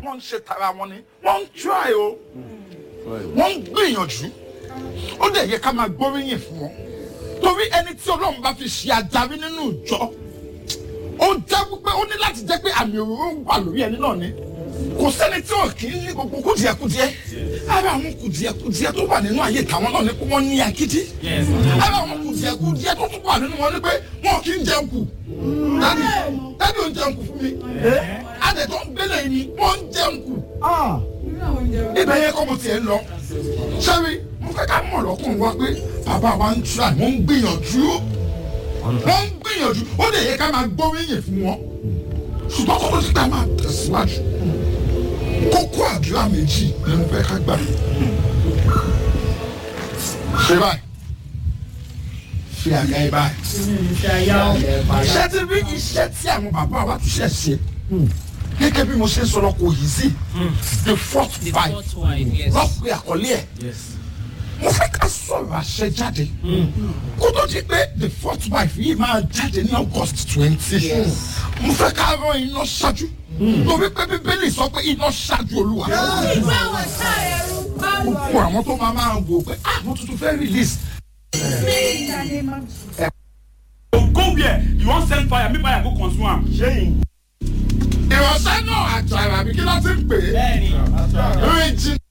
wọ́n ń ṣe tara wọn ni wọ́n ń try o wọ́n ń gbìyànjú ó dẹ̀ yẹ ká máa gbóríyìn fún wọn torí ẹni tí ọlọ́run bá fi ṣe adarí nínú ìjọ ó jẹ́ wípé ó ní láti jẹ́ pé àmì òróró wà lórí ẹni náà ni kò sẹ́ni tí ò kì í ní gbogbo kùdìẹ̀kùdìẹ̀ ara àwọn kùdìẹ̀kùdìẹ̀ tó wà nínú ayé tàwọn náà ni pé wọ́n ní akídí ara àwọn kùdìẹ̀kùdìẹ̀ tó tún wà nínú wọn ni pé wọn kì í jẹun kù dádì dádì ò ń jẹun kù fún mi adẹ tó ń gbélé yìí ni wọ́n ń jẹun kù ibẹ̀ yẹn kọ́ mo tiẹ̀ ń lọ sẹ́mi mo fẹ́ ká mọ̀ lọ́kùnrin wa pé bàbá wa ń tura wọ́n ń gbìyànjú wọ́n ń gbìyànjú ó lè yẹ ká máa gbóríyìn fún wọn ṣùgbọ́n kó tó ti gbà máa tẹ̀síwájú kókó àdúrà méjì ni mo fẹ́ ká gbà ṣe báyìí fi àga ẹ báyìí iṣẹ́ tí bí iṣẹ́ tí àwọn bàbá wa ti ṣe ṣe gẹ́gẹ́ bí mo ṣe ń sọ̀rọ̀ kò yìí sí the fourth The five fourth wife, yes. lọ́pẹ́ àkọlé ẹ̀ mo fẹ́ ká sọ̀rọ̀ àṣẹ jáde kó tó di pé the fourth wife yìí máa jáde ní august twenty mo fẹ́ ká rán iná ṣáájú torí pé bíbélì sọ pé iná ṣáájú olúwa fún àwọn tó máa máa wò pé ah mo tuntun fẹ́ release go where you wan send fire make fire go consume am. ìránṣẹ́ náà àjàrà mi kí ló ti ń pè é bẹ́ẹ̀ni rìn jìn